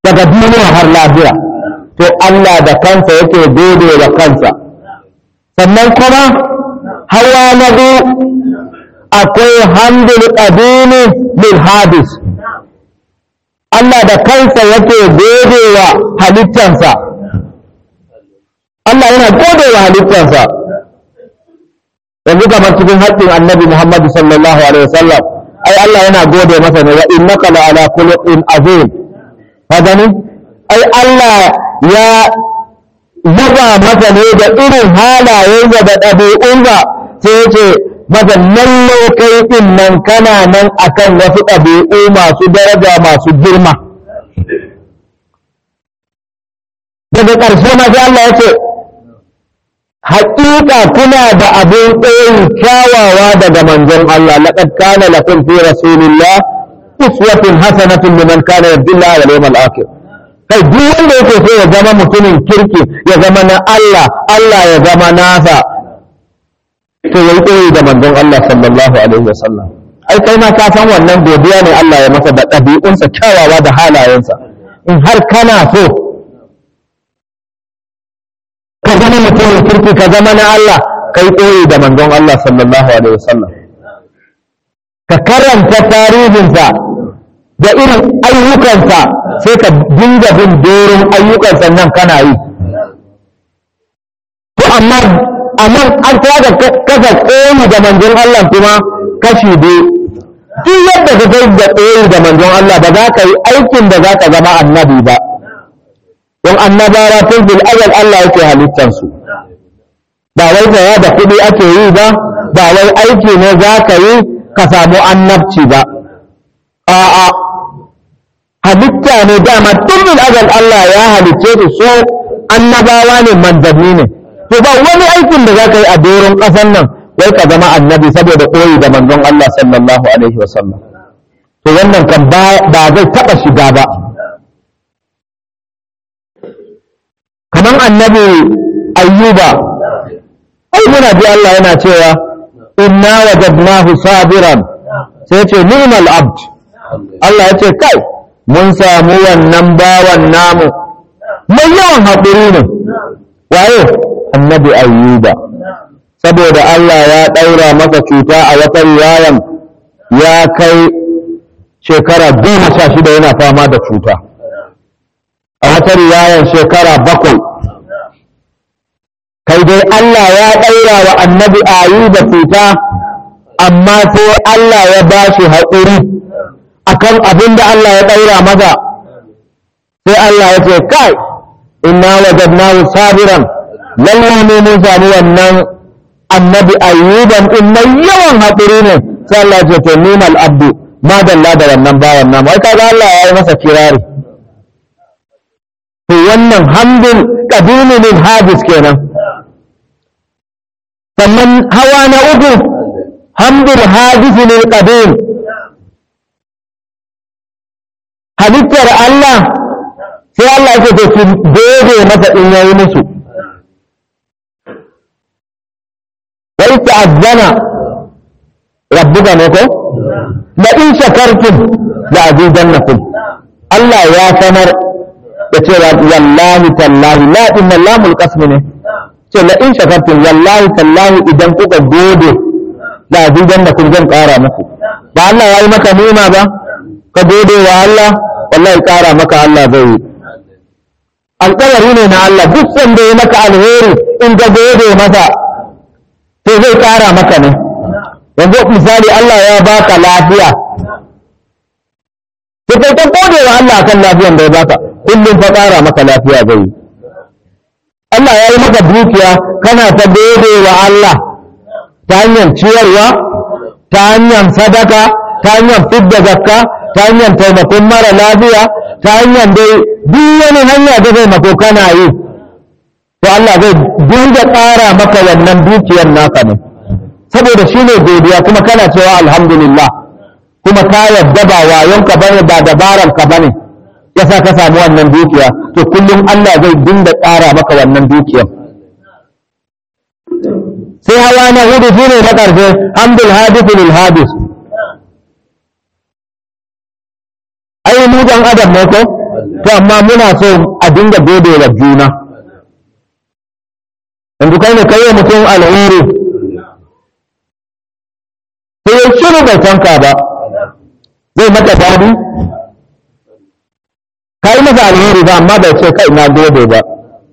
daga duniya har lafiya to Allah da kansa yake gode wa kansa sannan kuma hawa na biyu akwai hamdul qadimi lil hadis Allah da kansa yake gode wa halittansa Allah yana gode wa halittansa yanzu kamar cikin haƙƙin annabi Muhammad sallallahu alaihi wasallam ai Allah yana gode masa ne wa innaka la ala khuluqin azim ka gani ai Allah ya yaba masa ne da irin halayensa da ɗabi'unsa sai ya ce masa lalle kai din nan kana nan akan wasu ɗabi'u masu daraja masu girma daga ƙarshe ma sai Allah ya ce haƙiƙa kuna da abin tsayin kyawawa daga manzon Allah laqad kana lakum fi rasulillah uswatun hasanatun liman kana yarjullaha wal yawmal akhir kai duk wanda yake so ya zama mutumin kirki ya zama na Allah Allah ya zama nasa to yayi koyi da manzon Allah sallallahu alaihi wasallam ai kai ma ka san wannan godiya ne Allah ya masa da ɗabi'unsa kyawawa da halayensa in har kana so ka zama mutumin kirki ka zama na Allah kai koyi da manzon Allah sallallahu alaihi wasallam ka karanta tarihinsa da irin ayyukansa sai ka dinga bin doron ayyukansa nan kana yi to amma amma an tada kasa koyi da manzon Allah kuma kashi biyu duk yadda ka kai da koyi da manzon Allah ba za ka yi aikin da za ka zama annabi ba don annabawa tun bil azal Allah yake halittansu ba wai tsaya da kuɗi ake yi ba ba wai aiki ne za ka yi ka samu annabci ba a'a halitta ne dama tun bil azal Allah ya halicce su so annabawa ne manzanni ne to ba wani aikin da za ka yi a doron ƙasar nan wai ka zama annabi saboda koyi da manzon Allah sallallahu alaihi wasallam to wannan kan ba zai taɓa shiga ba kamar annabi ayyuba ai muna ji Allah yana cewa inna wajadnahu sabiran sai ce ni'mal abd Allah ya ce kai mun samu wannan bawan namu mai yawan haƙuri ne waye annabi ayyuba saboda Allah ya ɗaura masa cuta a wata riwayan ya kai shekara goma sha shida yana fama da cuta a wata riwayan shekara bakwai kai dai Allah ya ɗaura wa annabi ayyuba cuta amma sai Allah ya ba shi haƙuri akan abin da Allah ya ɗaura maza sai Allah ya ce kai inna wajadnahu sabiran lallai ne mun sami wannan annabi ayyuban in mai yawan haƙuri ne sai Allah ya ce to nimal abdu madalla da wannan bawan nan wai kaga Allah ya yi masa kirari to wannan hamdul qadimi min hadis kenan sannan hawa na uku hamdul hadis lil qadim halittar Allah sai Allah yake to su gode masa in yayi musu wa ta'azzana rabbuka ne ko la in shakartum la azidannakum Allah ya sanar da cewa wallahi tallahi la inna lamul qasmi ne ce la in shakartum wallahi tallahi idan kuka gode la azidannakum zan kara muku ba Allah ya yi maka nima ba ka gode wa Allah wallahi kara maka Allah zai yi alƙawari ne na Allah duk sanda ya maka alheri in ka gode masa to zai kara maka ne yanzu misali Allah ya baka lafiya to kai ka gode wa Allah akan lafiyan da ya baka kullum fa kara maka lafiya zai yi Allah ya yi maka dukiya kana ta gode wa Allah ta hanyar ciyarwa ta hanyar sadaka ta hanyar fidda zakka ta hanyar taimakon mara lafiya ta hanyar dai duk wani hanya da taimako kana yi to Allah zai dinga ƙara maka wannan dukiyar naka ne saboda shi ne godiya kuma kana cewa alhamdulillah kuma ka yadda ba wayonka bane ba dabaranka bane yasa ka samu wannan dukiya to kullum Allah zai dinga ƙara maka wannan dukiyar sai hawa na hudu shine na ƙarshe hamdul hadith lil hadith ai mu dan adam ne ko to amma muna so a dinga gode wa juna yanzu kai ne kai wa mutum alheri sai ya shiru bai tanka ba zai maka dadi ka yi masa alheri ba amma bai ce kai na gode ba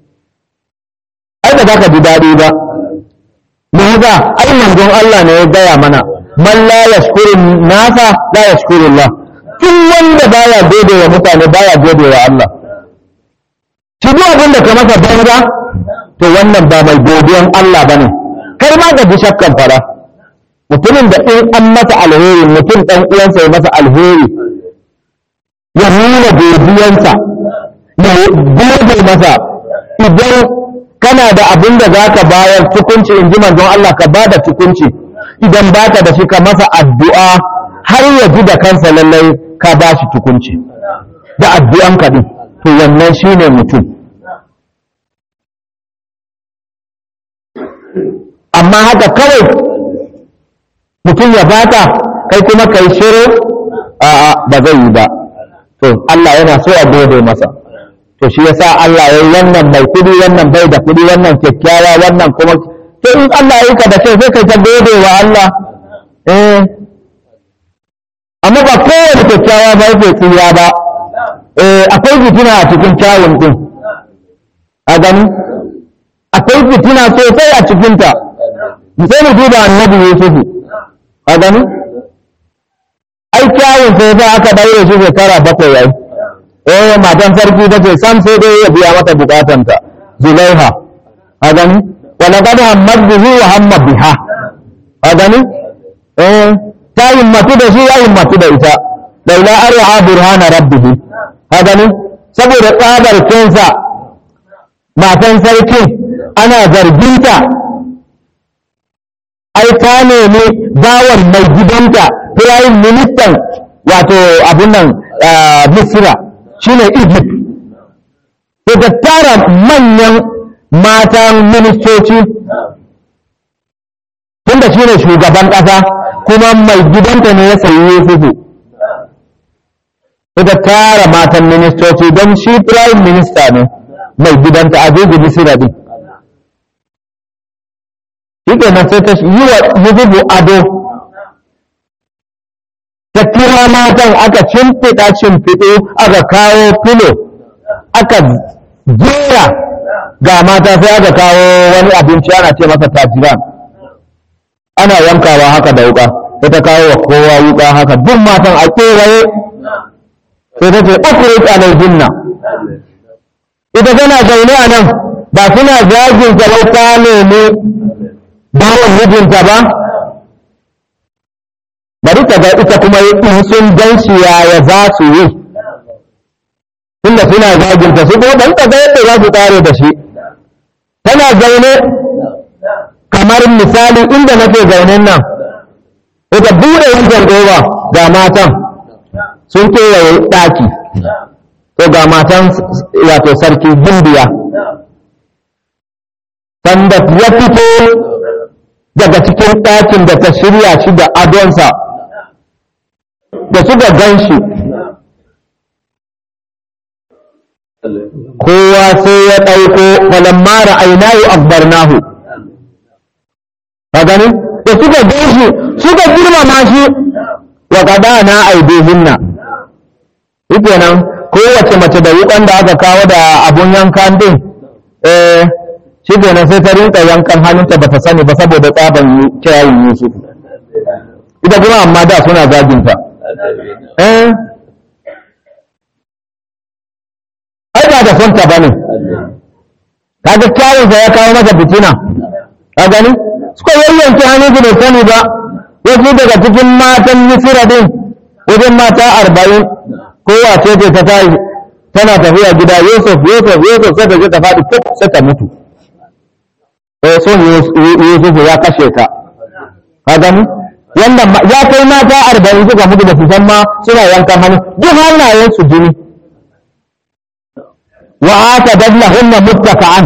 ai ba za ka ji daɗi ba me haka ai manzon Allah ne ya gaya mana man la yashkuru nasa la yashkuru Allah duk wanda baya gode wa mutane baya gode wa Allah shi duk abin da ka masa banza to wannan ba mai godiyan Allah bane kai ma ga shakkan fara mutumin da in an masa alheri mutum dan uwansa ya masa alheri ya nuna godiyansa ya gode masa idan kana da abin da za ka bayar tukunci in ji manzon Allah ka ba da tukunci idan baka da shi ka masa addu'a har ya ji da kansa lallai ka ba shi tukunci da addu'an ka din to wannan shine mutum amma haka kawai mutum ya baka kai kuma kai shiru a'a ba zai yi ba to Allah yana so a gode masa to shi yasa Allah ya yi wannan mai kudi wannan bai da kudi wannan kyakkyawa wannan kuma to in Allah ya yi ka da kai sai kai ta gode wa Allah eh amma ba kowane kyakkyawa ba yake tsiya ba eh akwai fitina a cikin kyawun din a gani akwai fitina sosai a cikinta sai mu duba annabi Yusufu a gani ai kyawun sai sai aka daure shi shekara bakwai yayi eh matan sarki ta ce sam sai dai ya biya mata bukatanta zulaiha a gani wala qad hammat bihi wa hamma biha a gani eh ta himmatu da shi ya himmatu da ita laula arha burhana rabbih a gani saboda tsabar kensa matan sarki ana zarginta ai ta nemi bawan mai gidanta prime minister wato abun nan misira shine Egypt to ta tara manyan matan ministoci tunda shine shugaban ƙasa kuma mai gidanta ne ya sayi Yusufu to ta tara matan ministoci don shi prime minister ne mai gidanta a jeji misira din shi kenan sai ta yi wa Yusufu ado ta kira matan aka cimfiɗa cimfiɗo aka kawo filo aka jera ga mata sai aka kawo wani abinci ana ce masa tajiran ana yankawa haka da wuka sai ta kawo wa kowa wuka haka duk matan a kewaye sai ta ce ukurit alaihinna ita tana zaune a nan ba suna zagin gaban ta nemi bawan mijinta ba bari ka ga ita kuma in sun gan shi yaya za su yi tunda suna zaginta su kuma ban ka ga yadda za su kare da shi tana zaune kamar misali inda nake zaunen nan ita bude wancan ƙofa ga matan sun kewaye ɗaki to ga matan wato sarki gimbiya sanda ya fito daga cikin ɗakin da ta shirya shi da adonsa da suka gan shi kowa sai ya ɗauko falamma ra'aynahu akbarnahu ka gani da suka gan shi suka girmama shi wa qadana aidihinna nan kowace mace da wukan da aka kawo da abun yankan din eh shi kenan sai ta rinka yankan hannunta ba ta sani ba saboda tsaban kirayin Yusuf ita kuma amma da suna zaginta eh ai ba da son ta bane kaga kyawun sa ya kawo masa fitina ka gani suka yayyanke hannun su bai sani ba wasu daga cikin matan Misira din wajen mata arba'in kowace ce ta tayi tana tafiya gida Yusuf Yusuf Yusuf sai ta je ta faɗi fuk sai ta mutu eh son Yusuf ya kashe ka ka gani wannan ya kai mata arba'in suka mutu da su san ma suna yankan hannu duk hannayen su jini wa ata dadlahunna muttaka'an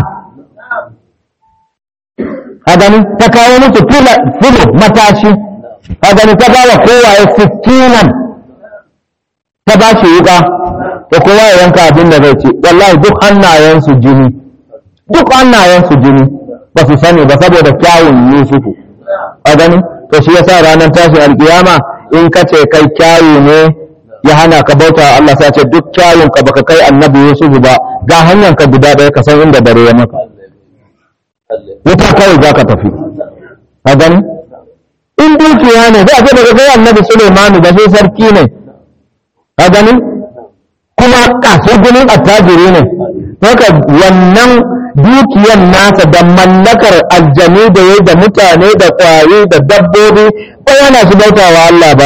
ka gani ta kawo musu filo matashi ka gani ta bawa kowaye sikinan ta ba shi wuka to kowa ya yanka abin da zai ci wallahi duk hannayensu jini duk hannayensu jini ba su sani ba saboda kyawun yusufu a gani to shi yasa ranar tashi alkiyama in ka ce kai kyawu ne ya hana ka bauta wa Allah sai ce duk kyawun ka baka kai annabi yusufu ba ga hanyar ka guda ɗaya ka san inda dare ya maka wuta kawai za ka tafi a gani in dukiya ne za a ce daga kai annabi Sulaimanu da sai sarki ne a gani kuma kasar gunin attajiri ne haka wannan dukiyar nasa da mallakar aljanu da ya da mutane da kwaye da dabbobi ba yana su bauta wa Allah ba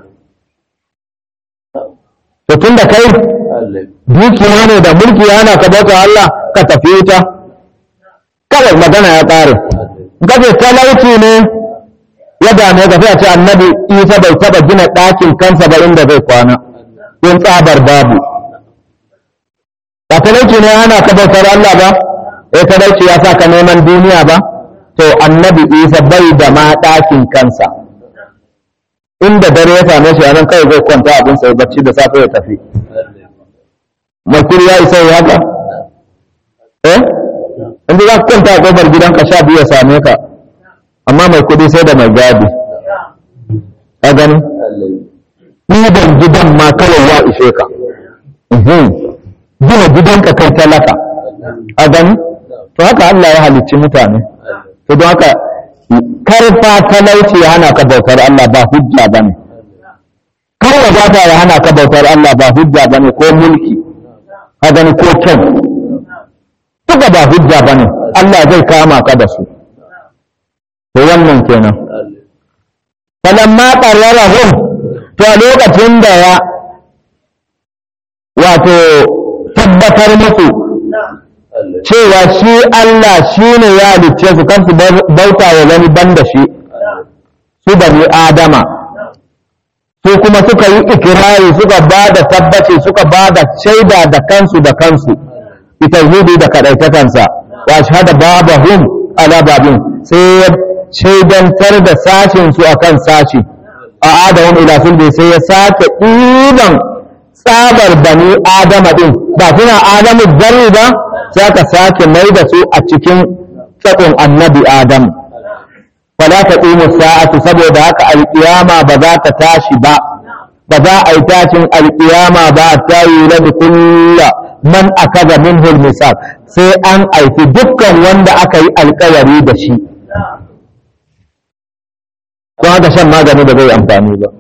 to tun da kai dukiya ne da mulki yana ka bauta wa Allah ka tafi wuta kawai magana ya ƙare gaje talauci ne ya dame ka sai a ce annabi isa bai taba gina ɗakin kansa ba inda zai kwana in tsabar babu ba talauci ne ana ka bautar Allah ba eh talauci ya sa ka neman duniya ba to annabi isa bai da ma ɗakin kansa inda dare ya same shi a nan kawai zai kwanta abin sai bacci da safe ya tafi makuri ya isa ya haka eh inda za ka kwanta a kofar gidanka sha biyu ya same ka amma mai kudi sai da mai gadi a gani ɗiban gidan ma kawai ya ishe ka gina gidanka kai talaka a gani to haka Allah ya halicci mutane to don haka karfa talauci ya hana ka bautar Allah ba hujja ba ne kar wadata ya hana ka bautar Allah ba hujja ba ne ko mulki a gani ko kyan duka ba hujja ba ne Allah zai kama ka da su to wannan kenan falamma qarrarahum to a lokacin da ya wato tabbatar musu cewa shi Allah shi ne ya halicce su kan su bauta wa wani banda shi su bani adama su kuma suka yi ikirari suka ba da tabbaci suka ba da shaida da kansu da kansu ita da kaɗaitakansa wa shahada babahum ala babin sai shaidantar da sashinsu a kan sashi a adamun ilasun da sai ya sake ɗiban tsabar bani adama ɗin ba suna adamu zarri ba sai aka sake mai da su a cikin tsakon annabi adam fala ta ƙimu sa'atu saboda haka alƙiyama ba za ta tashi ba ba za a yi tashin alƙiyama ba ta yi rabi kulla man akaza minhul misal sai an aiki dukkan wanda aka yi alƙawari da shi don haka shan magani da zai amfani ba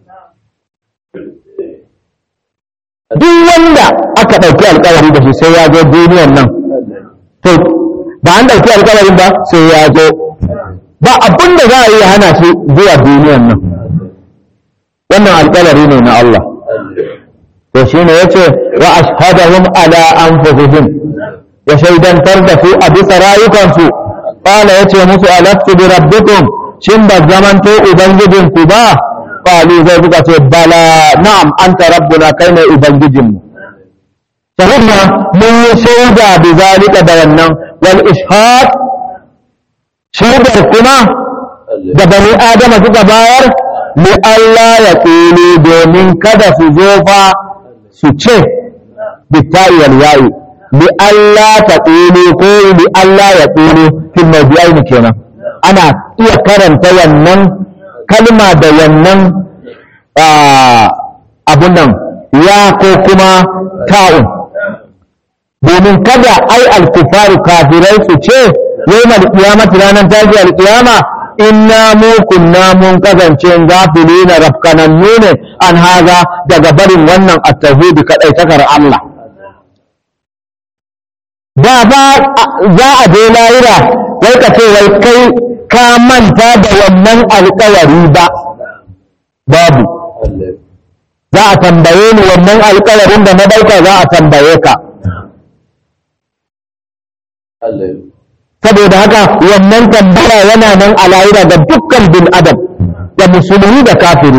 duk wanda aka ɗauki alkawari da shi sai ya zo duniyan nan to ba an ɗauki alkawarin ba sai ya zo ba abin da za a yi hana shi zuwa duniyan nan wannan alkawari ne na Allah to shi ne ya ce wa ashhadahum ala anfusihim ya shaidantar da su a bisa rayukansu qala yace musu alastu bi rabbikum shin ba zamanto ubangijinku ba qalu zai suka ce bala na'am anta rabbuna kai ne ubangijinmu shahidna mun yi shaida bi zalika da wannan wal ishhad shaidar kuma da bani adama suka bayar li Allah ya tsini domin kada su zo fa su ce bitta'i wal ya'i li Allah ta tsini ko li Allah ya tsini fil mawdi'aini kenan ana iya karanta wannan kalma da wannan abun nan ya ko kuma ta'un domin kada ai alkufaru kafirai su ce yawmal qiyamati ranar tashi alqiyama inna mu kunna mun kasance gafilina rafkanannu ne an haza daga barin wannan at-tauhid kadai takar Allah da ba za a je lahira wai ka ce wai kai ka manta da wannan alkawari ba babu za a tambaye ni wannan alkawarin da na dauka za a tambaye ka saboda haka wannan tambaya yana nan a lahira ga dukkan bin adam da musulmi da kafiri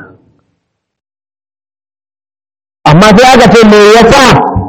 amma sai aka ce me yasa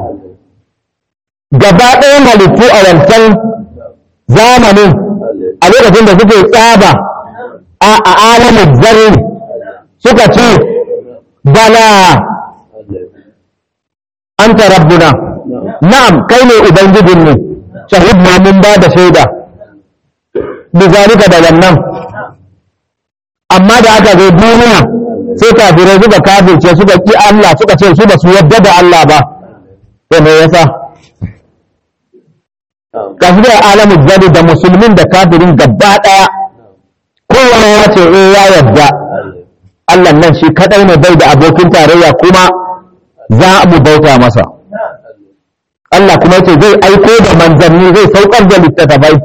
gaba ɗayan halittu a wancan zamanin a lokacin da suke tsaba a alamin zarri suka ce bala anta rabbuna na'am kai ne ubangijinmu shahidna mun ba da shaida bizalika da wannan amma da aka zo duniya sai kafirai suka kafirce suka ki Allah suka ce su ba su yadda da Allah ba to me yasa kafirai alamu jadi da musulmin da kafirin gaba daya kowane ya ce eh ya yadda Allah nan shi kadai ne bai da abokin tarayya kuma za mu bauta masa Allah kuma yace zai aiko da manzanni zai saukar da littattafai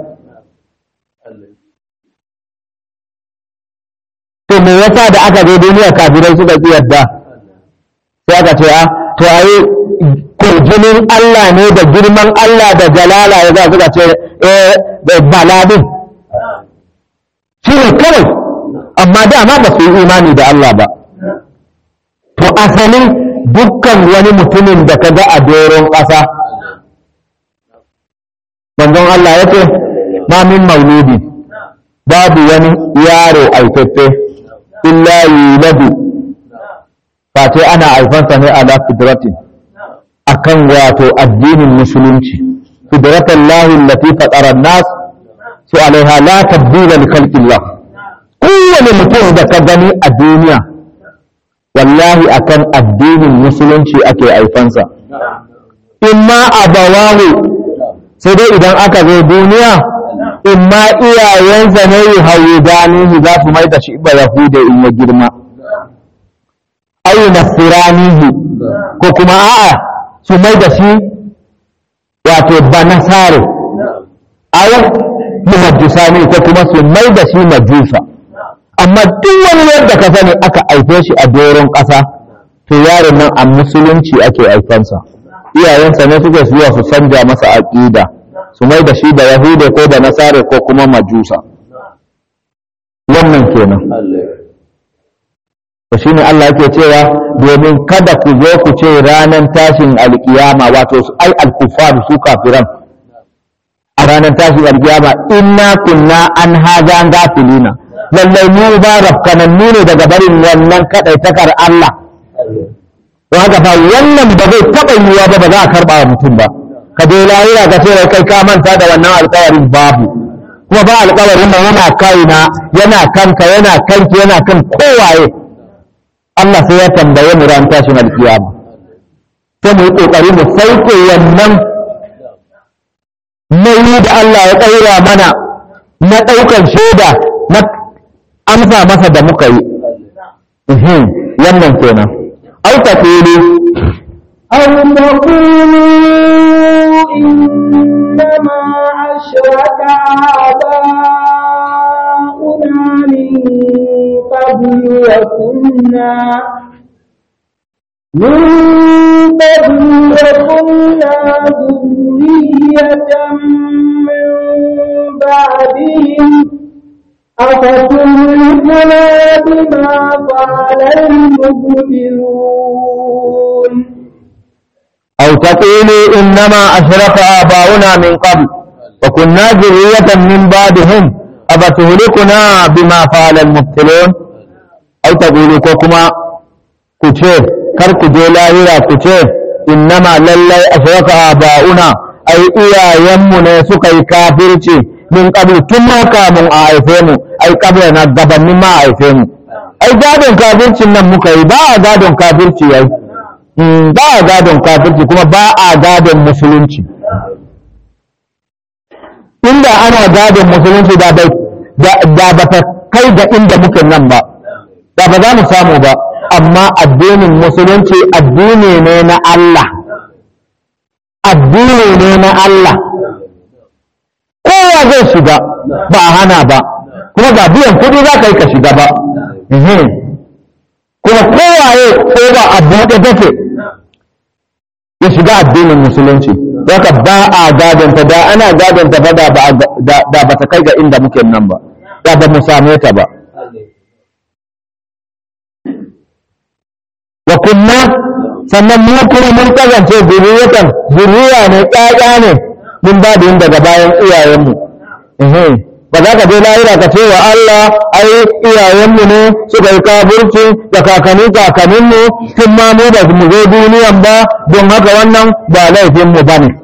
to me yasa da aka zo duniya kafirai suka ki yadda sai aka ce a to ayi kurjinin Allah ne da girman Allah da jalala ya za suka ce eh baladin shi ne kawai amma dama ba su yi imani da Allah ba to asalin dukkan wani mutumin da ka ga a doron ƙasa manzon Allah ya ce ma min mauludi babu wani yaro aifaffe illa yuladu face ana haifansa ne ala fidratin akan wato addinin musulunci fidratan lahi allati fatara an-nas su alaiha la tabdila li khalqillah kowane mutum da ka gani a duniya wallahi akan addinin musulunci ake haifansa imma abawahu sai dai idan aka zo duniya imma iyayensa ne yi hauyi ganihi za su mai da shi ba yahuda in ya girma ayi nasiranihi ko kuma a'a su mai da shi wato banasare aw muhaddisani ko kuma su mai da shi majusa amma duk wani yadda ka sani aka aife shi a doron ƙasa to yaron nan a musulunci ake aifansa iyayensa ne suke zuwa su canja masa aƙida su mai da shi da yahude ko da nasare ko kuma majusa wannan kenan to shine Allah yake cewa domin kada ku zo ku ce ranar tashin alkiyama wato su ai alkufar su kafiran a ranar tashin alkiyama inna kunna an haza gafilina lallai mu ba rafkanannu ne daga barin wannan kadaitakar Allah don haka fa wannan ba zai taɓa yiwuwa ba ba za a karɓa wa mutum ba ka je lahira ka ce kai ka manta da wannan alƙawarin babu kuma ba alƙawarin nan yana kaina yana kanka yana kanki yana kan kowaye Allah sai ya tambaye mu ran tashin alkiyama sai mu yi kokari mu sauke wannan nauyi da Allah ya tsaira mana na ɗaukar shaida na amsa masa da muka yi wannan kenan au taqulu أو تقولوا إنما أشرك آباؤنا من قبل وكنا من قبل وكنا ذرية من بعدهم أفتهلكنا بما فعل المبطلون أو تقولوا إنما أشرك آباؤنا من قبل وكنا ذرية من بعدهم أفتهلكنا بما فعل المبطلون أو تقولوا كوكما كتير كرك جولاهرا كتير إنما للي أشرك آباؤنا أي إيا يمنا سكي كافرتي من قبل كما كاموا آيفيمو أي قبل نقبل مما آيفيمو أي قادم كافرتي نمكي با قادم كافرتي أي ba a gadon kafirci kuma ba a gadon musulunci inda ana gadon musulunci da bai da ba ta kai ga inda muke nan ba da ba za mu samu ba amma addinin musulunci addini ne na Allah addini ne na Allah kowa zai shiga ba a hana ba kuma ga biyan kuɗi za ka yi ka shiga ba kuma kowaye ko ba a buɗe take ya shiga addinin musulunci haka ba a gadonta da ana gadonta ba da ba ta kai ga inda muke nan ba da ba mu same ta ba wa kunna sannan mu kuma mun kasance zuriyatan zuriya ne ƙaƙa ne mun ba da daga bayan iyayenmu ba za ka je lahira ka ce wa Allah ai iyayenmu ne suka yi kafirci da kakanni kakanninmu tun ma mu ba mu zo duniyan ba don haka wannan ba laifinmu ba ne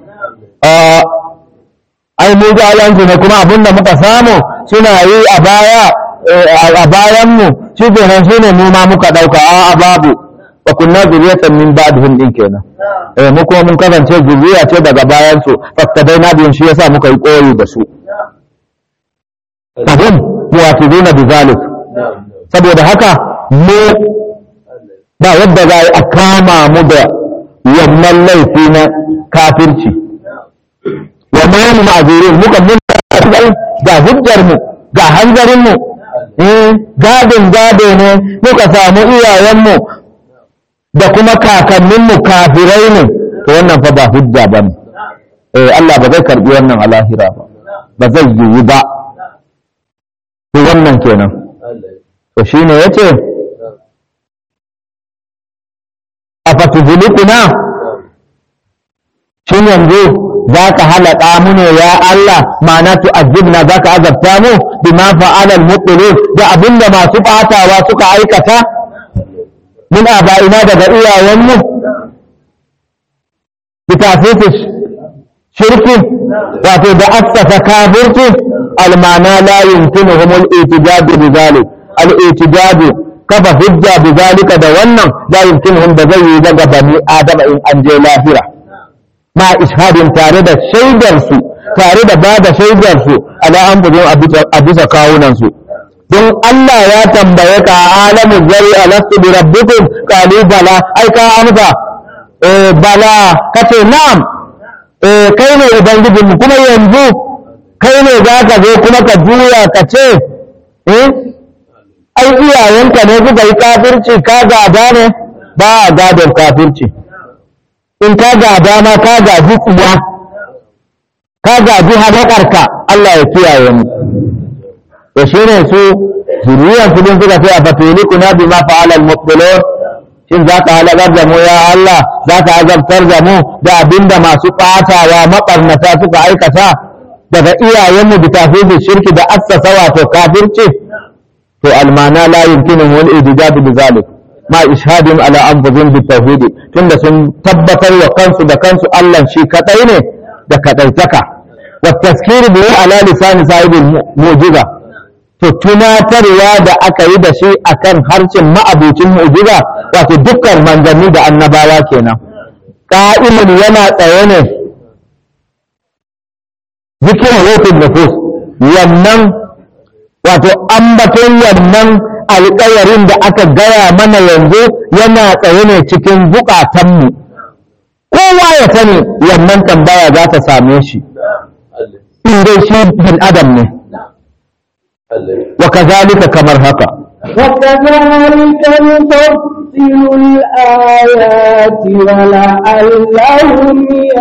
ai mu jayansu ne kuma abin da muka samu suna yi a baya a bayanmu shi kenan shi ne mu ma muka ɗauka a babu wa kunna zuriyatan min ba'dihim din kenan eh mu kuma mun kasance zuriya ce daga bayan su fattadai na biyan shi yasa muka yi koyi da su fahim muwafiduna bi zalik saboda haka mu ba yadda za a kama mu da wannan laifi na kafirci wa ma mu ma'azurin muka mun ga hujjar mu ga hanzarin mu gadin gado ne muka samu iyayen mu da kuma kakanninmu kafirai ne to wannan fa ba hujja ba ne eh Allah ba zai karbi wannan a lahira ba ba zai yiwu ba to wannan kenan to shine yace afatuzulikuna shin yanzu za ka halaka mu ne ya Allah ma'ana tu azibna za ka azabta mu bima fa'ala al-mubtilun da abinda masu batawa suka aikata min aba'ina daga iyayenmu bitafifis shirki wato da assasa kafirci almana la yumkinuhum al-i'tijad bi zalik al-i'tijad kafa hujja bi zalika da wannan la yumkinuhum da zai yi daga bani adama in an je lahira ma ishadin tare da shaidar su tare da ba da shaidar su ala an a bisa kawunan su don Allah ya tambaye ka alamun zari alastu bi rabbikum qalu bala ai ka amsa eh bala kace na'am eh kai ne ubangijinmu kuma yanzu kai ne za ka zo kuma ka juya ka ce eh ai iyayenka ne suka yi kafirci ka gada ne ba a gadon kafirci in ka gada ma ka gaji tsiya ka gaji halakarka Allah ya kiyaye mu to shi ne su zuriyar su din suka ce a fatuli kuna bi ma fa'alal mubtilun shin za ka halakar da mu ya Allah za ka azabtar da mu da abinda masu ɓatawa maɓarnata suka aikata daga iyayenmu da tafi shirki da assasa wato kafirci to almana la yumkinu wal ijtihad bi zalik ma ishadin ala anfusihim bi tauhid tunda sun tabbatar wa kansu da kansu Allah shi kadai ne da kadaitaka wa tazkir bi ala lisan sahibil mu'jiza to tunatarwa da aka yi da shi akan harshen ma'abucin mu'jiza wato dukkan manzanni da annabawa kenan qa'imun yana tsaye ne zikirin rufin nufus wannan wato ambaton wannan alƙawarin da aka gaya mana yanzu yana tsaye ne cikin buƙatanmu kowa ya sani wannan tambaya za ta same shi in dai shi bin adam ne wa kazalika kamar haka وكذلك نفصل الآيات ولعلهم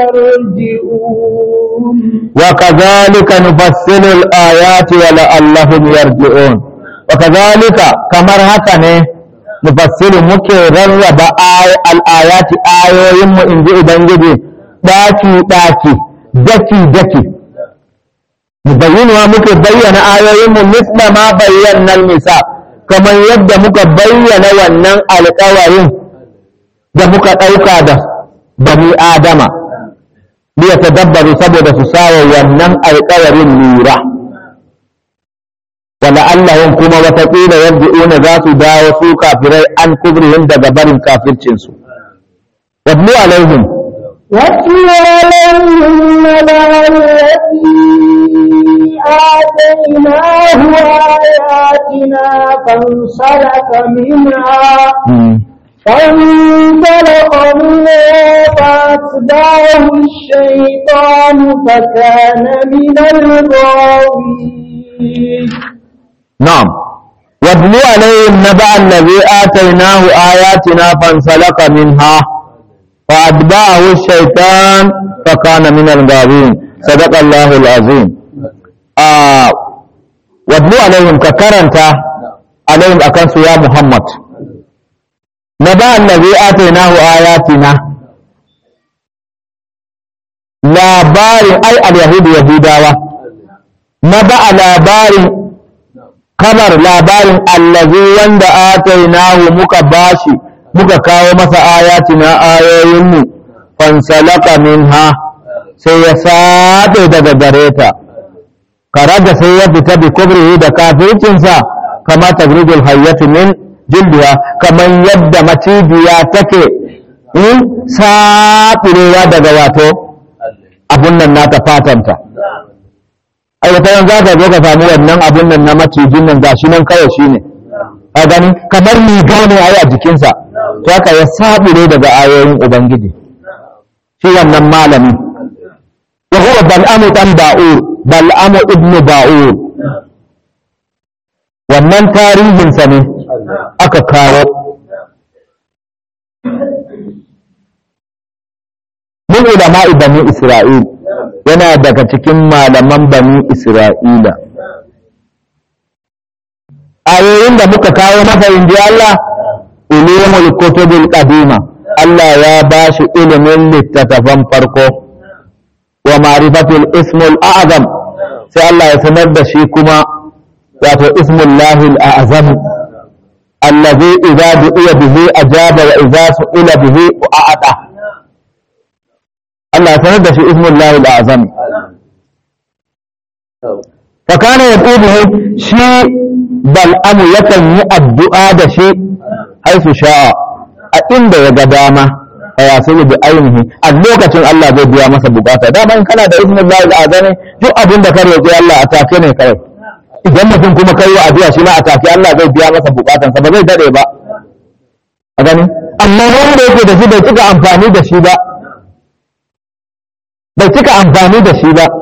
يرجعون وكذلك نفصل الآيات ولعلهم يرجعون وكذلك كمر هكا ne nufassilu muke rarraba al'ayati ayoyinmu in ji Ubangiji ɗaki-ɗaki, daki-daki. Mubayyinuwa muke bayyana ayoyinmu misla ma bayyanar nisa, kamar yadda muka bayyana wannan alƙawarin da muka ɗauka da bani Adama. liya tadabbaru saboda su sawa wannan alƙawarin lura wala Allahun kuma wataƙila yarji'una za su dawo su kafirai an kubrihim daga barin kafircinsu wadlu alaihim واتل عليهم نبأ الذي آتيناه آياتنا فانسلخ منها فانطلق منها فأتبعه الشيطان فكان من الغاوين نعم واتل عليهم نبأ الذي آتيناه آياتنا فانسلخ منها فأتبعه الشيطان فكان من الغاوين صدق الله العظيم آه واتل عليهم ككرنت عليهم أكنس يا محمد نبأ الذي آتيناه آياتنا labarin ai al-yahudu yahudawa na ba'a labarin kamar labarin allazi wanda atainahu muka bashi muka kawo masa ayatina ayoyinmu fansalaka minha sai ya saɗe daga gare ta karaga sai ya fita bi kubrihi da kafircinsa kama tagrijul hayyatu min jildiya kamar yadda macijiya take in saɓurewa daga wato abun nan nata fatanta ai wata yan za ka zo ka samu wannan abun nan na macijin nan gashi nan kawai shi ne a gani kamar riga ne a yi a jikinsa to haka ya saɓure daga ayoyin ubangiji shi wannan malami wa huwa bal'amu dan ba'ur bal'amu ibnu ba'ur wannan tarihinsa ne aka kawo min ulama'i bani isra'il yana daga cikin malaman bani isra'ila ayoyin da muka kawo masa inji Allah ulumul kutubil qadima Allah ya ba shi ilimin littattafan farko wa ma'rifatul ismul a'zam sai Allah ya sanar da shi kuma wato ismullahi al'azam allazi idza du'iya bihi ajaba wa idza su'ila bihi a'ata Allah ya sanar da shi ismullahi al'azam fa kana yad'u bihi shi bal'amu yakan yi addu'a da shi haisu sha'a a inda ya ga dama a yasulu bi ainihi a lokacin Allah zai biya masa bukata dama in kana da ismullahi al'azam duk abin da ka roƙi Allah a take ne kawai idan mutum kuma kai wa addu'a shi ma a take Allah zai biya masa bukatansa ba zai dade ba a gani amma wanda yake da shi bai cika amfani da shi ba bai cika amfani da shi ba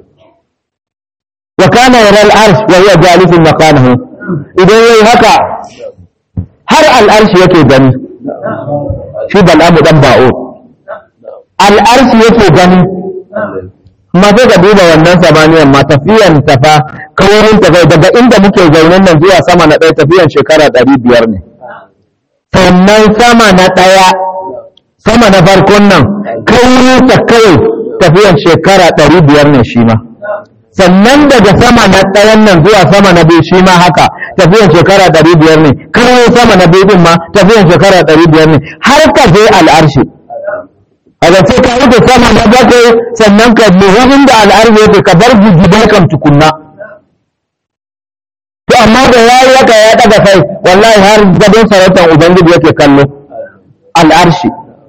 wa kana yara al-arsh wa huwa jalisun makanahu idan yayi haka har al-arsh yake gani shi bal'amu dan ba'o al-arsh yake gani ma sai ka duba wannan samaniyan ma tafiyan ta fa kawarin ta kai daga inda muke zaune nan zuwa sama na ɗaya tafiyan shekara ɗari biyar ne sannan sama na ɗaya sama na farkon nan kawarin ta kawai tafiyan shekara ɗari biyar ne shi ma sannan daga sama na ɗayan nan zuwa sama na biyu shi ma haka tafiyan shekara ɗari biyar ne kawarin sama na biyu ma tafiyan shekara ɗari biyar ne har ka je al'arshi a sai ka rufe sama na bakwai sannan ka muhimmin da al'arzi yake ka bar gidan kan tukunna to amma da ya yi haka ya daga kai wallahi har gadon sarautar ubangiji yake kallo al'arshi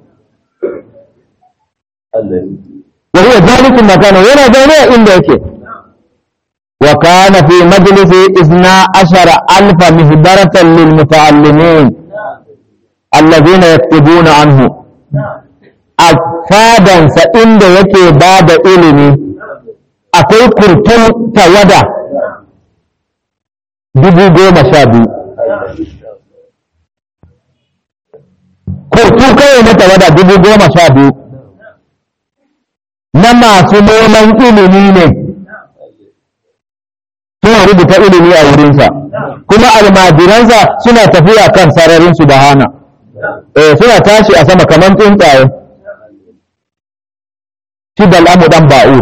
wa huwa jalisun makana yana zaune a inda yake wa kana fi majlisi isna ashara alfa mihbaratan lil muta'allimin alladhina yaktubuna anhu a fadansa inda yake ba da ilimi akwai kurtun tawada dubu goma sha biyu kurtu kawai na tawada dubu goma sha biyu na masu neman ilimi ne suna rubuta ilimi a wurinsa kuma almajiransa suna tafiya kan sararin su bahana eh suna tashi a sama kamar tsuntsaye shi bal'amu dan ba'u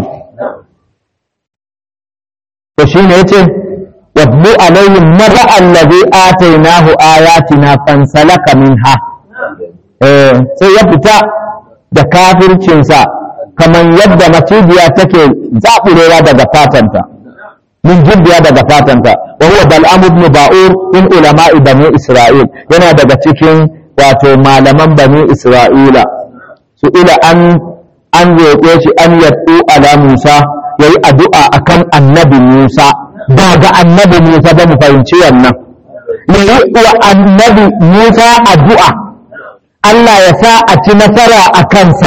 to shi ne yace watlu alaihim marra allazi atainahu ayatina fansalaka minha eh sai ya fita da kafircinsa kamar yadda macijiya take zaɓurewa daga fatanta min jibbiya daga fatanta wa huwa bal'amu ibn ba'ur min ulama'i bani isra'il yana daga cikin wato malaman bani isra'ila su ila an an roƙe shi an yaddu ala Musa ya yi addu'a a kan annabi Musa ba ga annabi Musa ba mu fahimci wannan ya yi wa annabi Musa addu'a Allah ya sa a ci nasara a kansa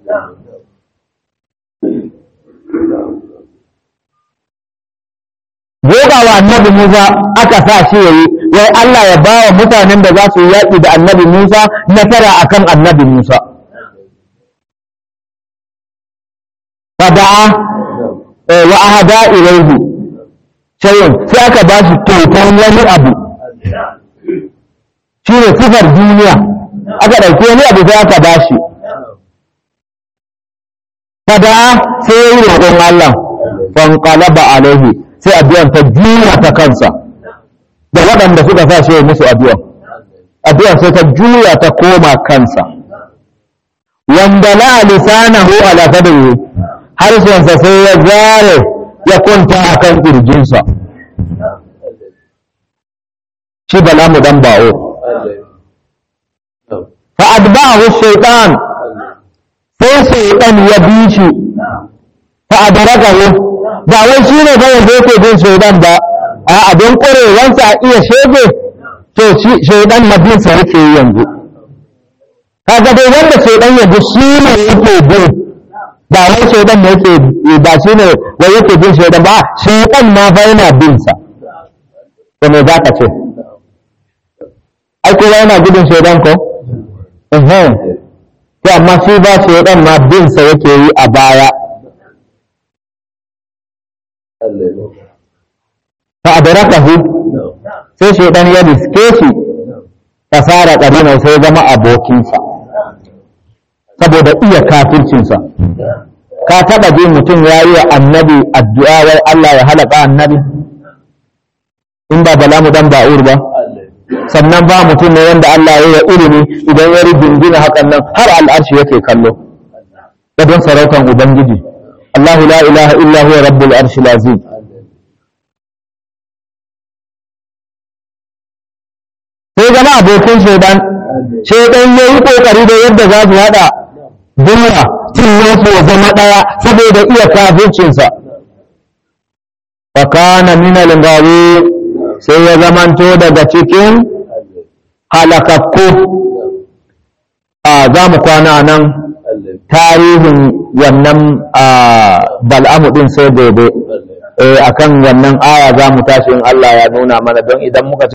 Goga wa annabi Musa aka sa shi ya yi, wai Allah ya ba wa mutanen da za su yi yaƙi da annabi Musa nasara a kan annabi Musa. fada'a wa ahada ilaihi shay'un sai aka ba shi kyautar wani abu shi ne sifar duniya aka ɗauki wani abu sai aka ba shi fada'a sai ya yi roƙon Allah fanqalaba alaihi sai addu'an ta juya ta kansa da waɗanda suka sa shi musu addu'an addu'an sai ta juya ta koma kansa wanda la lisanahu ala fadri harshensa sai ya zare ya kwanta a kan ƙirjinsa shi bala mu dan ba'o fa adba'ahu shaytan sai shaytan ya bi shi fa adrakahu ba wai shi ne kawai da yake bin shaytan ba a abin ƙwarewansa a iya shege to shaytan mabinsa yake yi yanzu kaga dai wanda shaytan ya bi shi ne yake bin ba wai shaidan ne yake ba shi ne wai yake bin shaidan ba shaidan ma fa yana bin sa to me za ka ce ai kowa yana gudun shaidan ko eh to amma shi ba shaidan ma bin sa yake yi a baya fa adrakahu sai shaidan ya riske shi fasara kadina sai zama abokinsa saboda iya kafircinsa ka taba ji mutum ya yi wa annabi addu'a wai Allah ya halaka annabi in ba bala mu dan ba'ur ba sannan ba mutum ne wanda Allah ya yi wa ilimi idan ya rigingina hakan nan har al'arshi yake kallo da don sarautan ubangiji Allahu la ilaha illa huwa rabbul arshi lazim sai zama abokin shaidan shaidan ya yi kokari da yadda za su hada duniya cin nasu ya zama ɗaya saboda iya kafircinsa fakana minal gawi sai ya zamanto daga cikin halakakku a za mu kwana nan tarihin wannan bal'amu ɗin sai gobe akan wannan aya za mu tashi in Allah ya nuna mana don idan muka